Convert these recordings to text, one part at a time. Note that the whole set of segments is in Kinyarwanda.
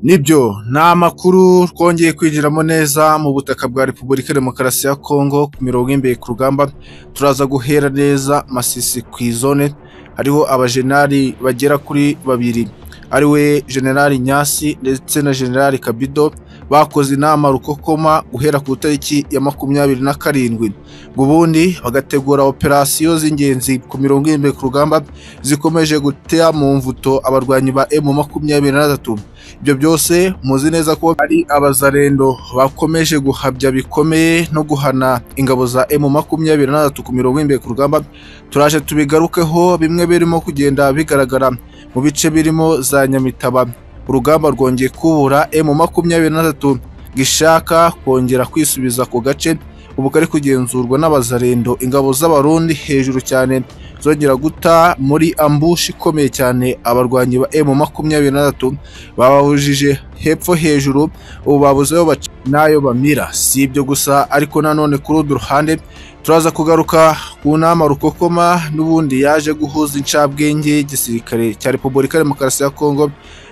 Nibyo ni amakuru twongeye kwinjiramo neza mu butaka bwa Repubulika Demokarasi ya Kongo ku mirongo y'imbere ku rugamba turaza guhera neza Masisi ku izone hariho abajenali bagera kuri babiri ariwe Generali Nyasi ndetse na Generali Kabido bakoze inama rukokoma guhera ku itariki ya makumyabiri na karindwi ngo ubundi bagategura operasiyo z'ingenzi ku mirongo irindwi ku rugamba zikomeje gutera mu mvuto abarwanyi ba emu makumyabiri na gatatu ibyo byose muzi neza ko ari abazarendo bakomeje guhabya bikomeye no guhana ingabo za emu makumyabiri na gatatu ku mirongo irindwi ku rugamba turaje tubigarukeho bimwe birimo kugenda bigaragara mu bice birimo za nyamitaba urugamba rwongeye kubura emu makumyabiri na gatatu gishaka kongera kwisubiza ku gace ubu kari kugenzurwa n'abazarendo ingabo z'abarundi hejuru cyane zongera guta muri ambushi ikomeye cyane abarwanyi ba emu makumyabiri na gatatu bababujije hepfo hejuru ubu babuze aho baca n'ayo bamira si ibyo gusa ariko nanone kuri urundi ruhande turaza kugaruka ku nama rukokoma n'ubundi yaje guhuza incabwenge y'igisirikare cya repubulika demokarasi ya kongo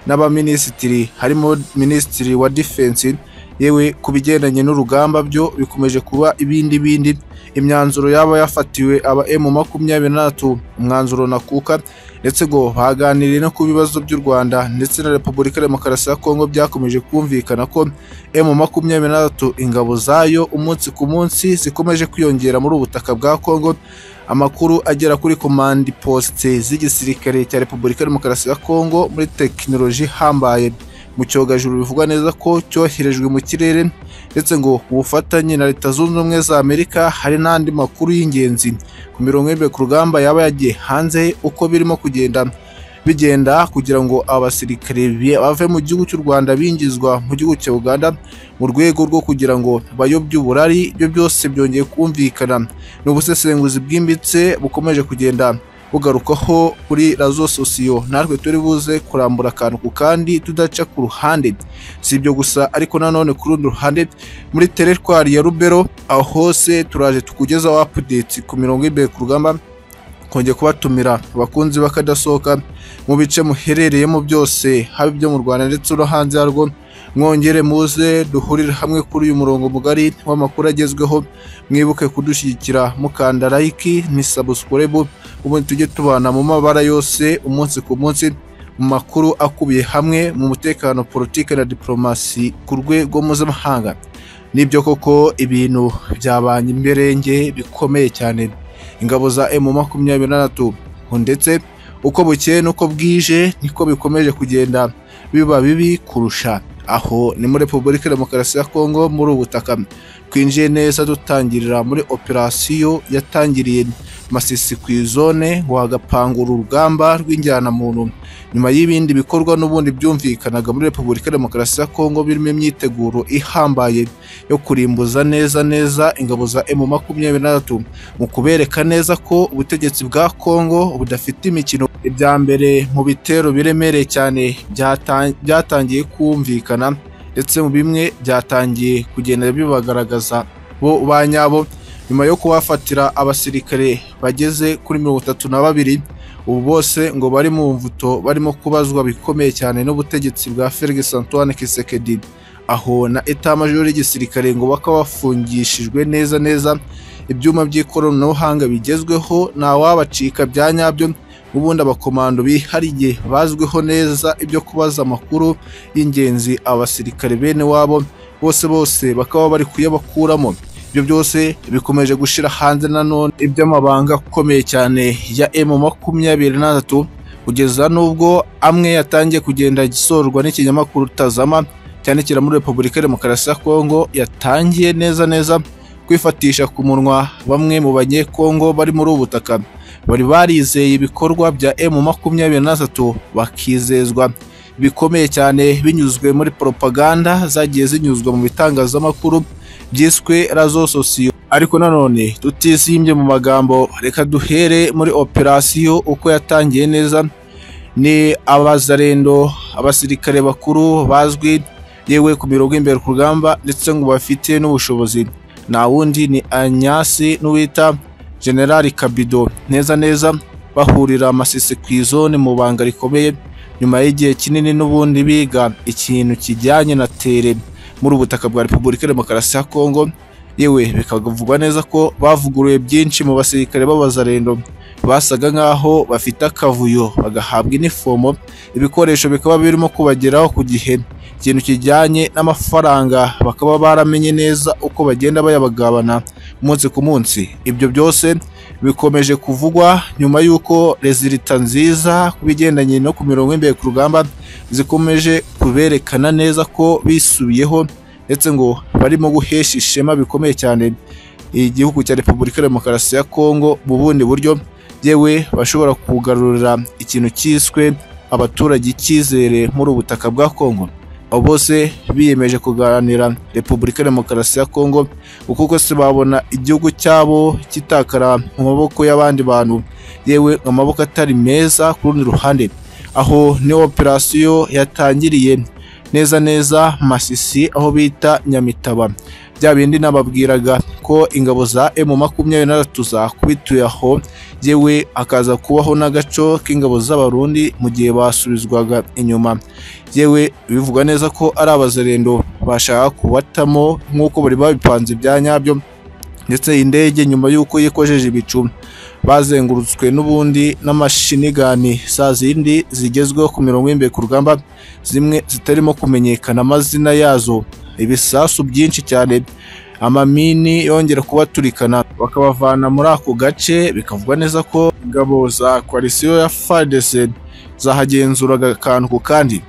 n'abaminisitiri harimo minisitiri wa defense yewe ku bigendanye n'urugamba byo bikomeje kuba ibindi bindi imyanzuro yaba yafatiwe aba emu makumyabiri na gatatu umwanzuro nakuka ndetse ngo baganiriye no ku bibazo by'u rwanda ndetse na repubulika demokarasi ya kongo byakomeje kumvikana ko emu makumyabiri na gatatu ingabo zayo umunsi ku munsi zikomeje kwiyongera muri ubu butaka bwa kongo amakuru agera kuri komandi posite z'igisirikare cya repubulika demokarasi ya kongo muri tekinoloji ihambaye mu cyogajuru bivugwa neza ko cyoherejwe mu kirere ndetse ngo ubufatanye na leta zunze ubumwe za amerika hari n'andi makuru y'ingenzi ku mirongo y'imbe ku rugamba yaba yagiye hanze uko birimo kugenda bigenda kugira ngo abasirikare bave mu gihugu cy'u rwanda bingizwa mu gihugu cya uganda mu rwego rwo kugira ngo bayobye uburari ibyo byose byongeye kumvikana ni ubusesenguzi bwimbitse bukomeje kugenda bugarukaho kuri razo sosiyo natwe turi buze kurambura akantu ku kandi tudaca ku ruhande si ibyo gusa ariko nanone ku rundi ruhande muri teretwari ya rubero aho hose turaje tukugezaho apudeti ku mirongo y'imbere ku rugamba kongera kubatumira abakunzi bakadasohoka mu bice muherereyemo byose haba ibyo mu rwanda ndetse no hanze yarwo mwongere muze duhurire hamwe kuri uyu murongo mugari w'amakuru agezweho mwibuke kudushyigikira mukanda layiki ni sabusikuribu ubundi tujye tubana mu mabara yose umunsi ku munsi mu makuru akubiye hamwe mu mutekano politiki na diporomasi ku rwego mpuzamahanga nibyo koko ibintu byabanye imberenge bikomeye cyane ingabo za emu makumyabiri na gatatu ndetse uko bukeye n'uko bwije niko bikomeje kugenda biba bibi kurusha aho ni muri repubulika demokarasi ya kongo muri ubu butaka twinjiye neza dutangirira muri operasiyo yatangiriye masisi ku izone ngo hagapangura urugamba rw'injyanamuntu nyuma y'ibindi bikorwa n'ubundi byumvikanaga muri repubulika demokarasi ya kongo birimo imyiteguro ihambaye yo kurimbuza neza neza ingabo za emu makumyabiri na gatatu mu kubereka neza ko ubutegetsi bwa kongo budafite imikino ibya mbere mu bitero biremereye cyane byatangiye kumvikana ndetse mu bimwe byatangiye kugenda bibagaragaza bo ba nyabo nyuma yo kubafatira abasirikare bageze kuri mirongo itatu na babiri ubu bose ngo bari mu mvuto barimo kubazwa bikomeye cyane n'ubutegetsi bwa Felix Antoine Kisekedi aho na etamajoro y'igisirikare ngo bakaba bafungishijwe neza neza ibyuma by'ikoranabuhanga bigezweho ntawabacika bya nyabyo ubundi abakomando bihariye bazwiho neza ibyo kubaza amakuru y'ingenzi abasirikare bene wabo bose bose bakaba bari kuyabakuramo ibyo byose bikomeje gushyira hanze nanone iby'amabanga akomeye cyane ya emu makumyabiri na gatatu kugeza n'ubwo amwe yatangiye kugenda gisorwa n'ikinyamakuru tazama cyandikira muri repubulika demokarasi ya kongo yatangiye neza neza kwifatisha ku munwa bamwe mu banyekongo bari muri ubu butaka bari barizeye ibikorwa bya emu makumyabiri na gatatu bakizezwa bikomeye cyane binyuzwe muri poropaganda zagiye zinyuzwa mu bitangazamakuru byiswe razo sosiyo ariko nanone tutisimbye mu magambo reka duhere muri operasiyo uko yatangiye neza ni abazarendo abasirikare bakuru bazwi yewe ku mirongo imbere ku rugamba ndetse ngo bafite n'ubushobozi nta wundi ni anyasi n'uwita generali kabido neza neza bahurira amasisi ku izone mu banga rikomeye nyuma y'igihe kinini n'ubundi biga ikintu kijyanye na tere muri ubu butaka bwa repubulika ya demokarasi ya kongo yewe bikavugwa neza ko bavuguruye byinshi mu basirikare b'abazarendo basaga nk'aho bafite akavuyo bagahabwa inifomo ibikoresho bikaba birimo kubageraho ku gihe ikintu kijyanye n'amafaranga bakaba baramenye neza uko bagenda bayabagabana umunsi ku munsi ibyo byose bikomeje kuvugwa nyuma y'uko rezilita nziza ku bigendanye no ku mirongo imbere ku rugamba zikomeje kuberekana neza ko bisubiyeho ndetse ngo barimo guhesha ishema bikomeye cyane igihugu cya repubulika ya demokarasi ya kongo mu bundi buryo yewe bashobora kugarurira ikintu cyiswe abaturage icyizere muri ubu butaka bwa kongo abo bose biyemeje kuganira repubulika ya demokarasi ya kongo kuko kose babona igihugu cyabo kitakara mu maboko y'abandi bantu yewe amaboko atari meza ku rundi ruhande aho niho operasiyo yatangiriye neza neza masisi aho bita nyamitaba bya bindi nababwiraga ko ingabo za emu makumyabiri n'atatu zakubituye aho yewe akaza kubaho n'agaco k'ingabo z'abarundi mu gihe basubizwaga inyuma yewe bivuga neza ko ari abazerendo bashaka kubatamo nk'uko bari babipanze ibya nyabyo ndetse iyi ndege nyuma y'uko yikojeje ibicu bazengurutswe n'ubundi n'amashinigani za zindi zigezweho ku mirongo y'imbere ku rugamba zimwe zitarimo kumenyekana amazina yazo ibisasu byinshi cyane amamini yongera kubaturikana bakabavana muri ako gace bikavugwa neza ko ingabo za koalisiyo ya FARDC zahagenzuraga akantu ku kandi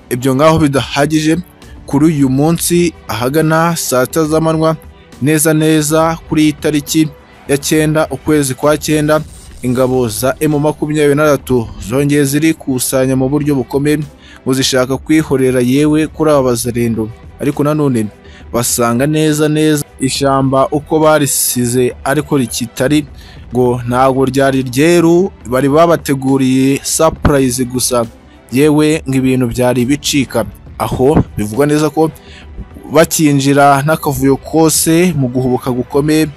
ibyo ngaho bidahagije kuri uyu munsi ahagana saa sita z'amanywa neza neza kuri iyi tariki ya cyenda ukwezi kwa cyenda ingabo za emu makumyabiri n'atatu zongeye zirikusanya mu buryo bukomeye ngo zishaka kwihorera yewe kuri aba bazarendo ariko nanone basanga neza neza ishyamba uko barisize ariko rikitari ngo ntabwo ryari ryeru bari babateguriye sapurayizi gusa yewe ngo ibintu byari bicika aho bivugwa neza ko bakinjira n'akavuyo kose mu guhubuka gukomeye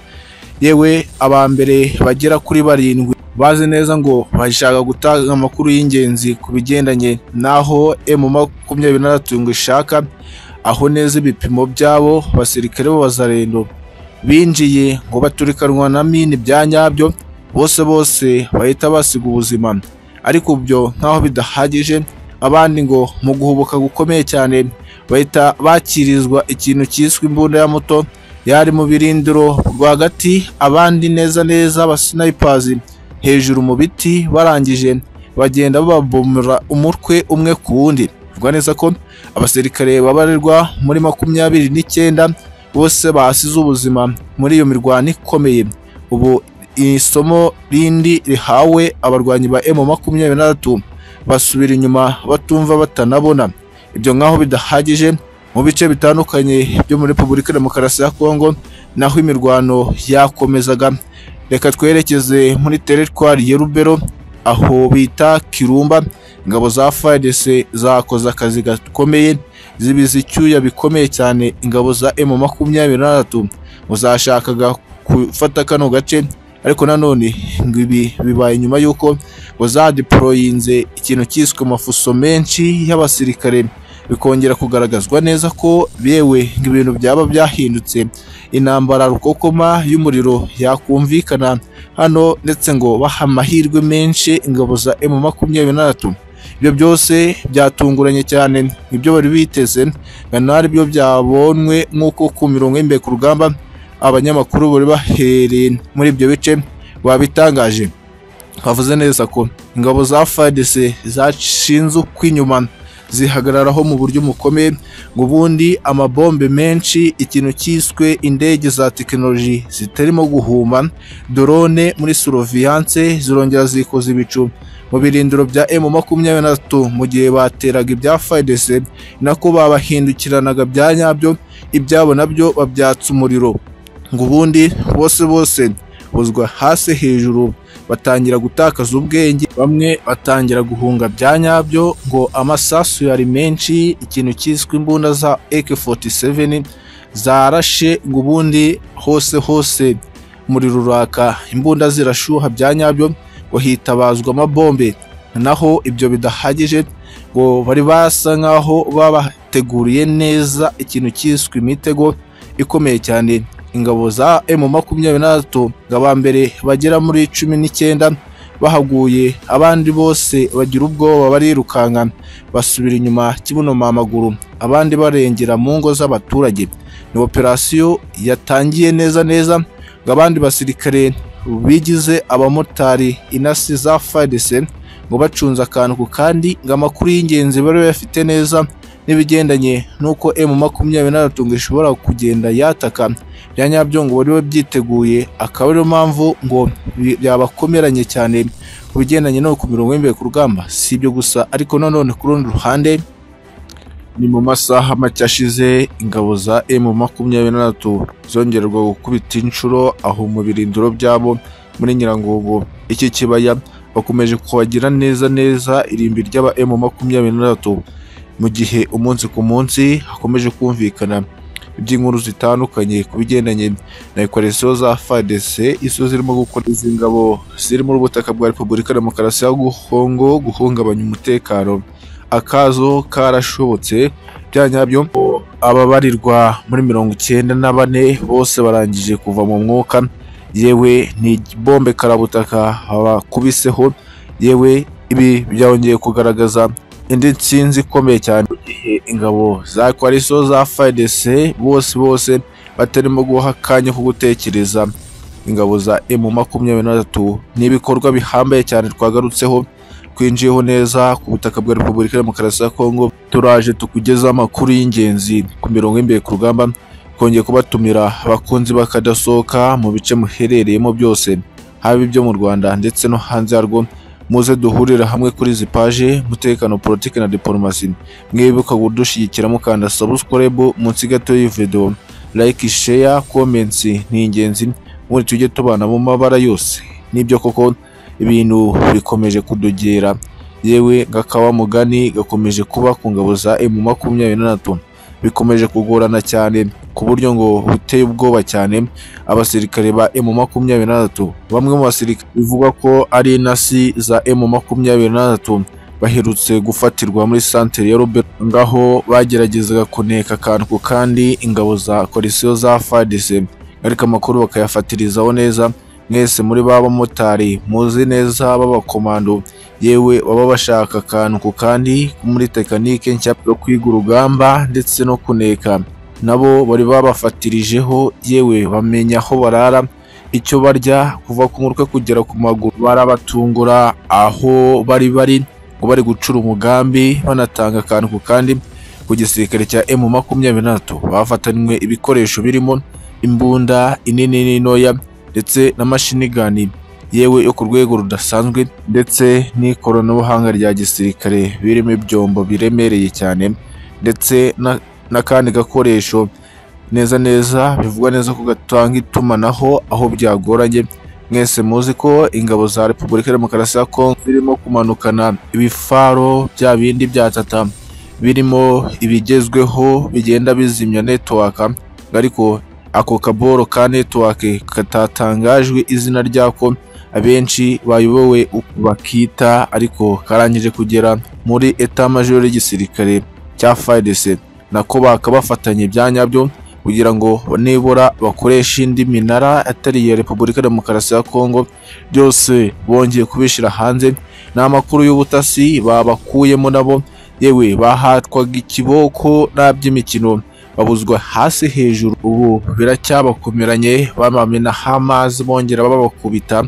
yewe aba mbere bagera kuri barindwi bazi neza ngo bashaka gutanga amakuru y'ingenzi ku bigendanye n'aho emu makumyabiri n'atatu ngo ishaka aho neza ibipimo byabo basirikare b'abazarendo binjiye ngo baturikanwa na mini bya nyabyo bose bose bahita basiga ubuzima ariko byo nk'aho bidahagije abandi ngo mu guhubuka gukomeye cyane bahita bakirizwa ikintu cyiswe imbunda ya muto yari mu birindiro rwagati abandi neza neza abasinayipazi hejuru mu biti barangije bagenda bababomora umutwe umwe ku wundi bivuga neza ko abasirikare babarirwa muri makumyabiri n'icyenda bose basize ubuzima muri iyo mirwano ikomeye ubu isomo rindi rihawe abarwanyi ba emu makumyabiri n'atatu basubira inyuma batumva batanabona ibyo nk'aho bidahagije mu bice bitandukanye byo muri repubulika ya demokarasi ya kongo naho imirwano yakomezaga reka twerekeze muri teritwari ya rubero aho bita kirumba ingabo za fadc zakoze akazi gakomeye zibiza icyuya bikomeye cyane ingabo za emu makumyabiri n'atatu zashakaga gufata kano gace ariko nanone ngo ibi bibaye nyuma y'uko ngo zadeporoyinze ikintu cyiswe amafuso menshi y'abasirikare bikongera kugaragazwa neza ko bewe ibintu byaba byahindutse intambara rukokoma y'umuriro yakumvikana hano ndetse ngo baha amahirwe menshi ingabo za emu makumyabiri n'atatu ibyo byose byatunguranye cyane ibyo bari biteze nari byo byabonwe nk'uko ku mirongo y'imbere ku rugamba abanyamakuru bari bahereye muri ibyo bice babitangaje bavuze neza ko ingabo za fadc zashinze ukw'inyuma zihagararaho mu buryo bukomeye ngo ubundi amabombe menshi ikintu cyiswe indege za tekinoloji zitarimo guhuma dorone muri soroviyanse zirongera zikoza ibicu mu birindiro bya emu makumyabiri n'atatu mu gihe bateraga ibya fayidese nako babahindukiranaga bya nyabyo ibyabo nabyo babyatsa umuriro ngo ubundi bose bose buzwa hasi hejuru batangira gutakaza ubwenge bamwe batangira guhunga bya nyabyo ngo amasasu yari menshi ikintu cyiswe imbunda za AK47 zarashe ngo ubundi hose hose muri ruraka imbunda zirashuha bya nyabyo ngo hitabazwa amabombe naho ibyo bidahagije ngo bari basa nk'aho babateguriye neza ikintu cyiswe imitego ikomeye cyane ingabo za emu makumyabiri n'atatu ngo aba mbere bagera muri cumi n'icyenda bahaguye abandi bose bagira ubwoba barirukanka basubira inyuma kibunoma amaguru abandi barengera mu ngo z'abaturage ni operasiyo yatangiye neza neza ngo abandi basirikare bigize abamotari inasi za fadese ngo bacunze akantu ku kandi ngo amakuru y'ingenzi bari bafite neza n'ibigendanye n'uko emu makumyabiri n'atatu ngo ishobora kugenda yataka bya nyabyo ngo bari babyiteguye akaba ariyo mpamvu ngo yabakomeranye cyane ku bigendanye no ku mirongo y'imbere ku rugamba si ibyo gusa ariko nanone ku rundi ruhande ni mu masaha make ashize ingabo za emu makumyabiri n'atatu zongererwa gukubita inshuro aho mu birindiro byabo muri nyirangogo iki kibaya bakomeje kuhagira neza neza irimbi ry'aba emu makumyabiri n'atatu mu gihe umunsi ku munsi hakomeje kumvikana iby'inkuru zitandukanye ku bigendanye na ekoresiyo za fadc izo zirimo gukora izi ngabo ziri muri ubutaka bwa repubulika demokarasi ya kongo guhungabanya umutekano akazo karashobotse bya nyabyo ababarirwa muri mirongo icyenda na bane bose barangije kuva mu mwuka yewe ni bombe karabutaka bakubiseho yewe ibi byongeye kugaragaza indi nsinzi ikomeye cyane mu gihe ingabo za koalisiyo za fayidese bose bose batarimo guha akanya ko gutekereza ingabo za emu makumyabiri n'atatu ni ibikorwa bihambaye cyane twagarutseho twinjiyeho neza ku butaka bwa repubulika ya demokarasi ya kongo turaje tukugezaho amakuru y'ingenzi ku mirongo y'imbere ku rugamba twongeye kubatumira abakunzi bakadasohoka mu bice muherereyemo byose haba ibyo mu rwanda ndetse no hanze yarwo muze duhurira hamwe kuri izi paje umutekano politiki na diporomasi mwibuka kudushyigikira mukanda sabusikorobe munsi gato y'iyi videwo layike sheya komensi ni ingenzi muri tujye tubana mu mabara yose nibyo koko ibintu bikomeje kudogera yewe gakawa mugani gakomeje kuba ku ngabo za emu makumyabiri n'atatu bikomeje kugorana cyane ku buryo ngo buteye ubwoba cyane abasirikare ba emu makumyabiri n'atatu bamwe mu basirikare bivugwa ko ari intasi za emu makumyabiri n'atatu baherutse gufatirwa muri santere ya robert ngaho bageragezaga kuneka akantu ku kandi ingabo za koalisiyo za fadise ariko amakuru bakayafatirizaho neza mwese muri ba bamotari muzi neza b'abakomando yewe baba bashaka akantu ku kandi muri tekinike nshya yo kwiga urugamba ndetse no kuneka nabo bari babafatirijeho yewe bamenya aho barara icyo barya kuva ku mutwe kugera ku maguru barabatungura aho bari bari ngo bari gucura umugambi banatanga akantu ku kandi ku gisirikare cya emu makumyabiri n'atatu bafatanywe ibikoresho birimo imbunda inini n'intoya ndetse na mashini gani yewe yo ku rwego rudasanzwe ndetse n'ikoranabuhanga rya gisirikare birimo ibyombo biremereye cyane ndetse n'akandi gakoresho neza neza bivugwa neza ko gatanga itumanaho aho byagoranye mwese muzi ko ingabo za repubulika ya demokarasi ya kongo zirimo kumanukana ibifaro bya bindi bya tata birimo ibigezweho bigenda bizimya netiwaka ariko ako kaboro ka netiwake katatangajwe izina ryako abenshi bayobowe bakita ariko karangije kugera muri etamajoro y'igisirikare cya fayidese nako bakabafatanya ibya nyabyo kugira ngo nibura bakoreshe indi minara atari iya repubulika demokarasi ya kongo byose bongeye kubishyira hanze n'amakuru y'ubutasi babakuyemo nabo yewe bahatwaga ikiboko n'iby'imikino babuzwa hasi hejuru ubu biracyabakomeranye bamamenaho amazi bongera babakubita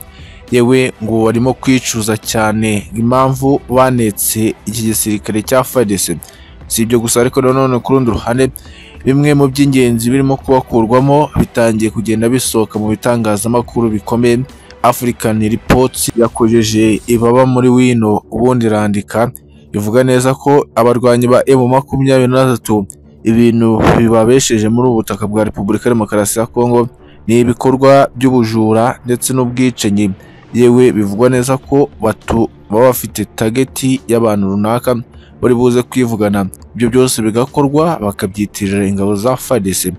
yewe ngo barimo kwicuza cyane impamvu banetse iki gisirikare cya fadese si ibyo gusa ariko nanone ku rundi ruhande bimwe mu by'ingenzi birimo kubakurwamo bitangiye kugenda bisohoka mu bitangazamakuru bikomeye african reports yakojeje ibaba muri wino ubundi irandika ivuga neza ko abarwanyi ba emu makumyabiri n'atatu ibintu bibabesheje muri ubu butaka bwa repubulika ya demokarasi ya kongo ni ibikorwa by'ubujura ndetse n'ubwicanyi yewe bivugwa neza ko baba bafite tageti y'abantu runaka bari buze kwivugana ibyo byose bigakorwa bakabyitirira ingabo za fadese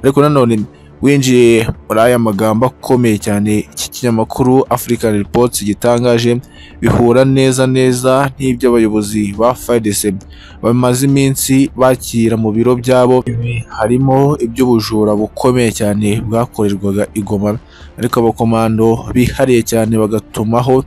ariko nanone winjiye muri aya magambo akomeye cyane iki kinyamakuru African Reports gitangaje bihura neza neza n'ibyo abayobozi ba FARDC bamaze iminsi bakira mu biro byabo Ibi harimo iby'ubujura bukomeye cyane bwakorerwaga i Goma ariko abakomando bihariye cyane bagatumaho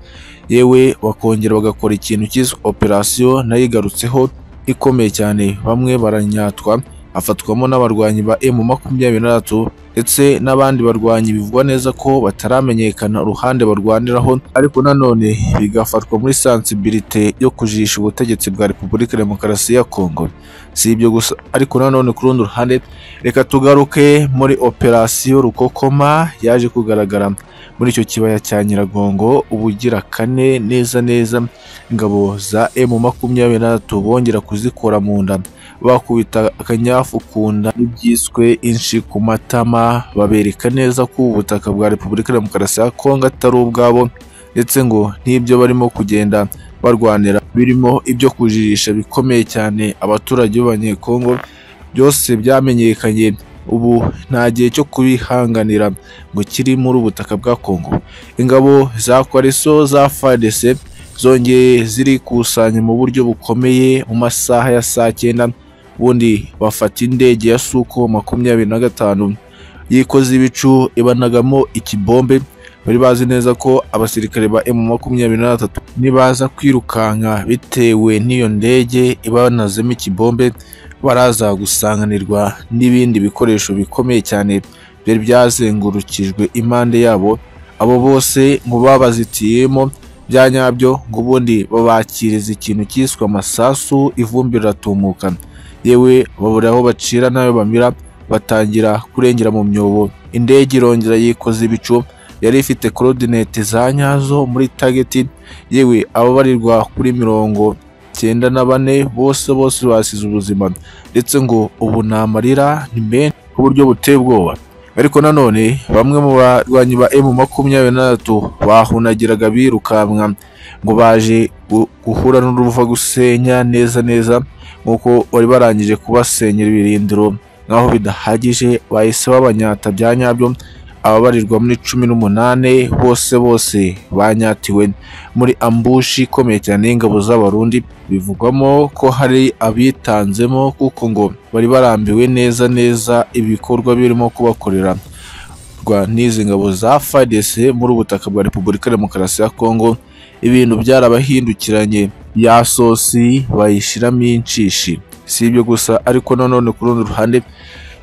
yewe bakongera bagakora ikintu cyiswe operasiyo nayo igarutseho ikomeye cyane bamwe baranyatwa hafatwamo n'abarwanyi ba emu makumyabiri na batatu ndetse n'abandi barwanyi bivugwa neza ko bataramenyekana uruhande barwaniraho ariko nanone bigafatwa muri sansibilite yo kujisha ubutegetsi bwa repubulika demokarasi ya kongo si ibyo gusa ariko nanone ku rundi ruhande reka tugaruke muri operasiyo rukokoma yaje kugaragara muri icyo kibaya cya nyiragongo ubugira kane neza neza ingabo za emu makumyabiri na batatu bongera kuzikora mu nda bakubita akanyafu ku nda n'ibyiswe inshi ku matama babereka neza ko ubutaka bwa repubulika demokarasi ya kongo atari ubwabo ndetse ngo n'ibyo barimo kugenda barwanira birimo ibyo kujirisha bikomeye cyane abaturage b'abanyekongo byose byamenyekanye ubu nta gihe cyo kubihanganira ngo kiri muri ubutaka bwa kongo ingabo za kwariso za fadese zongeye zirikusanya mu buryo bukomeye mu masaha ya saa cyenda ubundi bafata indege ya suko makumyabiri na gatanu yikoze ibicu ibanagamo ikibombe bari bazi neza ko abasirikare ba emu makumyabiri na batatu nibaza kwirukanka bitewe n'iyo ndege ibanazemo ikibombe baraza gusanganirwa n'ibindi bikoresho bikomeye cyane byari byazengurukijwe impande yabo abo bose ngo babazitiyemo bya nyabyo ngo ubundi babakiriza ikintu cyiswe amasasu ivumbi riratumuka yewe babura aho bacira n'ayo bamira batangira kurengera mu myobo indege irongera yikoza ibicu yari ifite korodinete za nyazo muri tageti yewe ababarirwa kuri mirongo cyenda na bane bose bose basize ubuzima ndetse ngo ubu ni amarira ni menshi ku buryo buteye ubwoba ariko nanone bamwe mu barwanyi ba emu makumyabiri na batatu bahunagiraga birukanka ngo baje guhura n'uruva gusenya neza neza nk'uko bari barangije kubasenyera ibirindiro nk'aho bidahagije bahise babanyata bya nyabyo ababarirwa muri cumi n'umunani bose bose banyatiwe muri ambushi ikomeye cyane y'ingabo z'abarundi bivugwamo ko hari abitanzemo kuko ngo bari barambiwe neza neza ibikorwa birimo kubakorera n'izi ngabo za FARDC muri ubutaka bwa Repubulika Demokarasi ya Kongo ibintu byarabahindukiranye ya sosi bayishyiramo inshishi si ibyo gusa ariko nanone ku rundi ruhande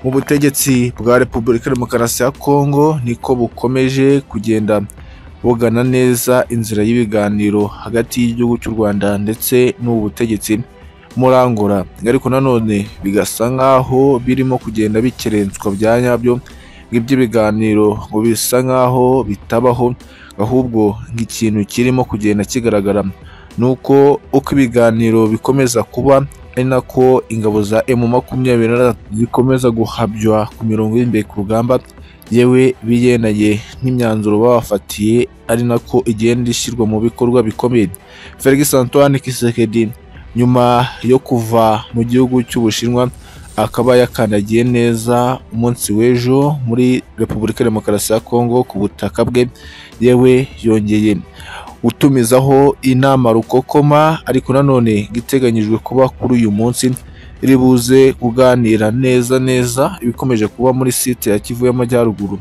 mu butegetsi bwa repubulika demokarasi ya kongo niko bukomeje kugenda bugana neza inzira y'ibiganiro hagati y'igihugu cy'u rwanda ndetse n'ubu butegetsi murangura ariko nanone bigasa nk'aho birimo kugenda bikerenswa bya nyabyo iby'ibiganiro ngo bisa nk'aho bitabaho ahubwo nk'ikintu kirimo kugenda kigaragara nuko uko ibiganiro bikomeza kuba ari nako ingabo za emu makumyabiri na zikomeza guhabywa ku mirongo y'imbere ku rugamba yewe bigendanye n'imyanzuro babafatiye ari nako igenda ishyirwa mu bikorwa bikomeye felix antoine kisekedi nyuma yo kuva mu gihugu cy'ubushinwa akaba yakandagiye neza umunsi w'ejo muri repubulika demokarasi ya kongo ku butaka bwe yewe yongeye gutumizaho inama rukokoma ariko nanone iteganyijwe kuba kuri uyu munsi ribuze kuganira neza neza ibikomeje kuba muri site ya kivu y'amajyaruguru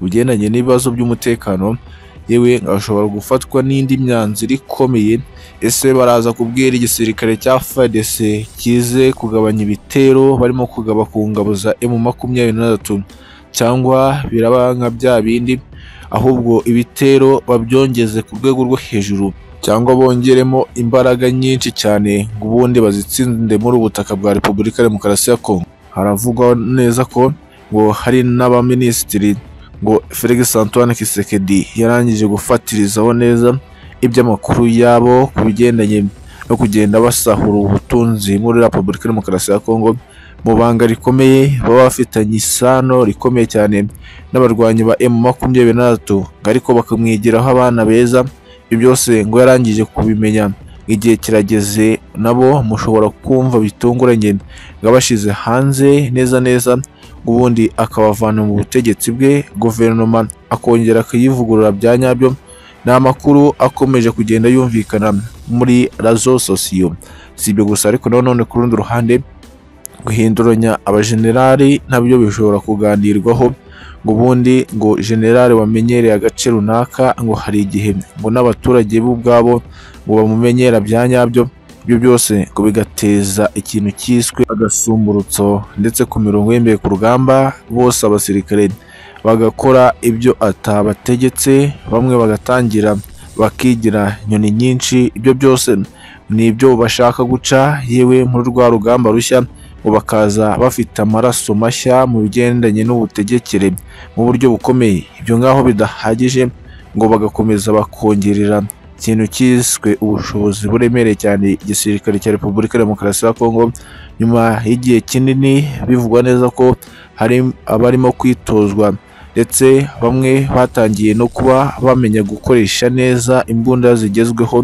ugendanye n'ibibazo by'umutekano yewe ashobora gufatwa n'indi myanzuro ikomeye ese baraza kubwira igisirikare cya FARDC kize kugabanya ibitero barimo kugaba ku ngabo za emu makumyabiri na gatatu cyangwa biraba nka bya bindi ahubwo ibitero babyongeze ku rwego rwo hejuru cyangwa bongeremo imbaraga nyinshi cyane ngo ubundi bazitsinde muri ubutaka bwa repubulika demokarasi ya kongo haravugwa neza ko ngo hari n'abaminisitiri ngo felix antoine kisekedi yarangije gufatirizaho neza iby'amakuru yabo ku bigendanye no kugenda basahura ubutunzi muri repubulika demokarasi ya kongo mu banga rikomeye baba bafitanye isano rikomeye cyane n'abarwanyi ba emu makumyabiri na batatu ariko bakamwigiraho abana beza ibyo byose ngo yarangije kubimenya igihe kirageze nabo mushobora kumva bitunguranye ngo abashyize hanze neza neza ubundi akabavana mu butegetsi bwe guverinoma akongera akayivugurura bya nyabyo ni amakuru akomeje kugenda yumvikana muri razo sosiyo si ibyo gusa ariko nanone ku rundi ruhande guhinduranya abajenerali nabyo bishobora kuganirwaho ngo ubundi ngo generale wamenyereye agace runaka ngo hari igihe ngo n'abaturage bo ubwabo ngo bamumenyera bya nyabyo ibyo byose ngo bigateza ikintu cyiswe agasumbutso ndetse ku mirongo y'imbere ku rugamba bose abasirikare bagakora ibyo atabategetse bamwe bagatangira bakigira inyoni nyinshi ibyo byose ni ibyo bashaka guca yewe muri rwa rugamba rushya ngo bakaza bafite amaraso mashya mu bigendanye n'ubutegekere mu buryo bukomeye ibyo ngaho bidahagije ngo bagakomeza bakongerera ikintu cyiswe ubushobozi buremereye cyane igisirikare cya repubulika ya demokarasi ya kongo nyuma y'igihe kinini bivugwa neza ko hari abarimo kwitozwa ndetse bamwe batangiye no kuba bamenya gukoresha neza imbunda zigezweho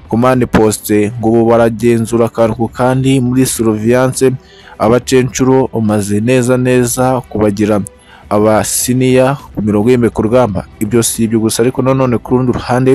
komande posite ngo ubu baragenzura akantu kandi muri soroviyanse abacencuro umaze neza neza kubagira abasiniya ku mirongo y'imbekurugamba ibyo si ibyo gusa ariko nanone ku rundi ruhande